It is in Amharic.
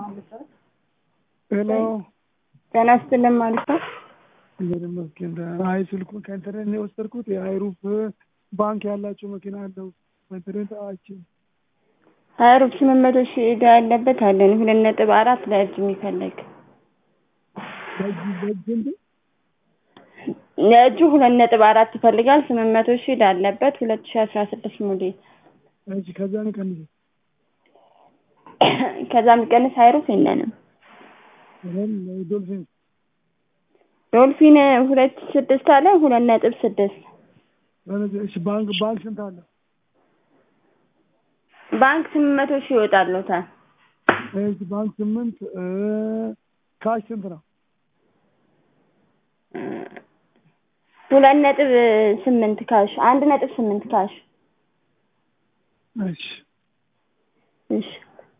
ሄሎ ጤና ይስጥልን ማለት ነው። እግዚአብሔር ይመስገን። አይ ስልኩን ከኢንተርኔት ነው የወሰድኩት። የአይሩፍ ባንክ ያላቸው መኪና አለው በኢንተርኔት አይቼ ሀይሩፍ ስምንት መቶ ሺህ ዕዳ ያለበት አለን ሁለት ነጥብ አራት ለእጅ የሚፈልግ በእጅ በእጅ እንዴ ለእጁ ሁለት ነጥብ አራት ይፈልጋል። ስምንት መቶ ሺህ ዕዳ አለበት ሁለት ሺህ አስራ ስድስት ሞዴል እሺ ከዛ ነው ቀንሰ ከዛ የሚቀንስ ሀይሩፍ የለንም። ይሄን ዶልፊን ዶልፊን ሁለት ስድስት አለ ሁለት ነጥብ ስድስት እሺ ባንክ ባንክ ስንት አለ? ባንክ ስምንት መቶ ሺህ ይወጣሉታል። እሺ ባንክ ስምንት ካሽ ስንት ነው? ሁለት ነጥብ ስምንት ካሽ አንድ ነጥብ ስምንት ካሽ እሺ እሺ